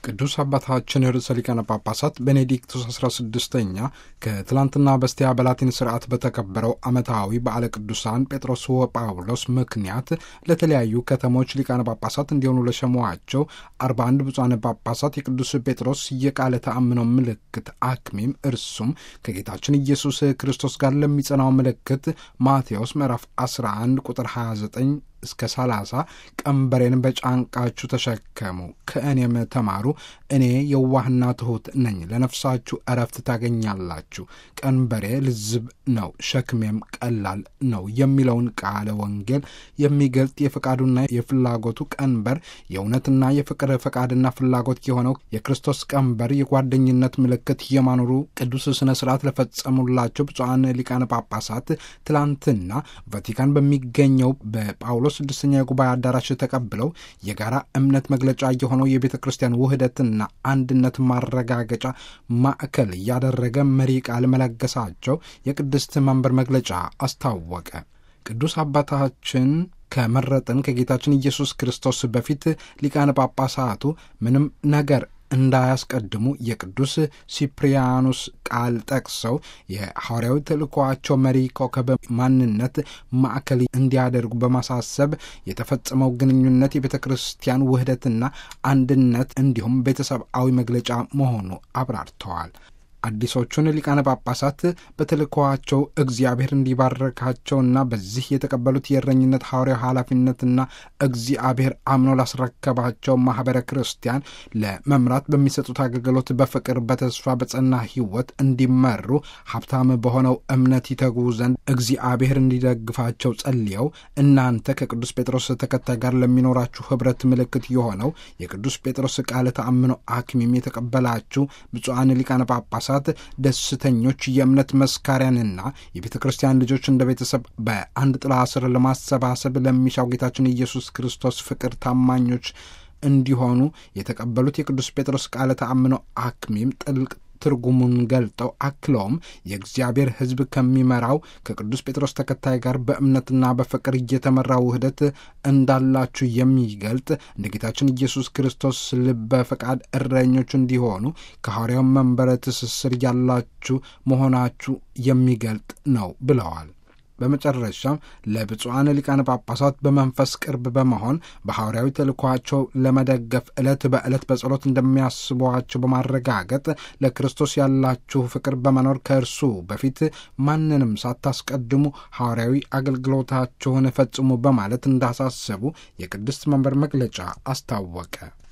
ቅዱስ አባታችን ርዕሰ ሊቃነ ጳጳሳት ቤኔዲክቱስ 16ኛ ከትላንትና በስቲያ በላቲን ስርዓት በተከበረው ዓመታዊ በዓለ ቅዱሳን ጴጥሮስ ወጳውሎስ ምክንያት ለተለያዩ ከተሞች ሊቃነ ጳጳሳት እንዲሆኑ ለሸሟቸው 41 ብፁዓን ጳጳሳት የቅዱስ ጴጥሮስ የቃለ ተአምኖ ምልክት አክሚም እርሱም ከጌታችን ኢየሱስ ክርስቶስ ጋር ለሚጸናው ምልክት ማቴዎስ ምዕራፍ 11 ቁጥር 29 እስከ 30 ቀንበሬን በጫንቃችሁ ተሸከሙ ከእኔም ተማሩ፣ እኔ የዋህና ትሑት ነኝ፣ ለነፍሳችሁ እረፍት ታገኛላችሁ። ቀንበሬ ልዝብ ነው፣ ሸክሜም ቀላል ነው የሚለውን ቃለ ወንጌል የሚገልጥ የፈቃዱና የፍላጎቱ ቀንበር የእውነትና የፍቅር ፈቃድና ፍላጎት የሆነው የክርስቶስ ቀንበር የጓደኝነት ምልክት የማኖሩ ቅዱስ ስነ ስርዓት ለፈጸሙላቸው ብፁዓን ሊቃነ ጳጳሳት ትላንትና ቫቲካን በሚገኘው በጳውሎ ስድስተኛ የጉባኤ አዳራሽ ተቀብለው የጋራ እምነት መግለጫ የሆነው የቤተ ክርስቲያን ውህደትና አንድነት ማረጋገጫ ማዕከል ያደረገ መሪ ቃል መለገሳቸው የቅድስት መንበር መግለጫ አስታወቀ። ቅዱስ አባታችን ከመረጥን ከጌታችን ኢየሱስ ክርስቶስ በፊት ሊቃነ ጳጳሳቱ ምንም ነገር እንዳያስቀድሙ የቅዱስ ሲፕሪያኖስ ቃል ጠቅሰው የሐዋርያዊ ተልእኮአቸው መሪ ኮከብ ማንነት ማዕከል እንዲያደርጉ በማሳሰብ የተፈጸመው ግንኙነት የቤተ ክርስቲያን ውህደትና አንድነት እንዲሁም ቤተሰብአዊ መግለጫ መሆኑ አብራርተዋል። አዲሶቹን ሊቃነ ጳጳሳት በተልእኮአቸው እግዚአብሔር እንዲባረካቸውና በዚህ የተቀበሉት የእረኝነት ሐዋርያው ኃላፊነትና እግዚአብሔር አምኖ ላስረከባቸው ማኅበረ ክርስቲያን ለመምራት በሚሰጡት አገልግሎት በፍቅር በተስፋ በጸና ሕይወት እንዲመሩ ሀብታም በሆነው እምነት ይተጉ ዘንድ እግዚአብሔር እንዲደግፋቸው ጸልየው እናንተ ከቅዱስ ጴጥሮስ ተከታይ ጋር ለሚኖራችሁ ኅብረት ምልክት የሆነው የቅዱስ ጴጥሮስ ቃለ ተአምኖ አክሚም የተቀበላችሁ ብፁዓን ሊቃነ ጳጳሳት ደስተኞች የእምነት መስካሪያንና የቤተ ክርስቲያን ልጆች እንደ ቤተሰብ በአንድ ጥላ ስር ለማሰባሰብ ለሚሻው ጌታችን ኢየሱስ ክርስቶስ ፍቅር ታማኞች እንዲሆኑ የተቀበሉት የቅዱስ ጴጥሮስ ቃለ ተአምኖ አክሚም ጥልቅ ትርጉሙን ገልጠው አክለውም የእግዚአብሔር ሕዝብ ከሚመራው ከቅዱስ ጴጥሮስ ተከታይ ጋር በእምነትና በፍቅር እየተመራ ውህደት እንዳላችሁ የሚገልጥ እንደ ጌታችን ኢየሱስ ክርስቶስ ልበ ፈቃድ እረኞች እንዲሆኑ ከሐዋርያው መንበረ ትስስር ያላችሁ መሆናችሁ የሚገልጥ ነው ብለዋል። በመጨረሻም ለብፁዓን ሊቃነ ጳጳሳት በመንፈስ ቅርብ በመሆን በሐዋርያዊ ተልእኳቸው ለመደገፍ ዕለት በዕለት በጸሎት እንደሚያስቧቸው በማረጋገጥ ለክርስቶስ ያላችሁ ፍቅር በመኖር ከእርሱ በፊት ማንንም ሳታስቀድሙ ሐዋርያዊ አገልግሎታችሁን ፈጽሙ በማለት እንዳሳሰቡ የቅድስት መንበር መግለጫ አስታወቀ።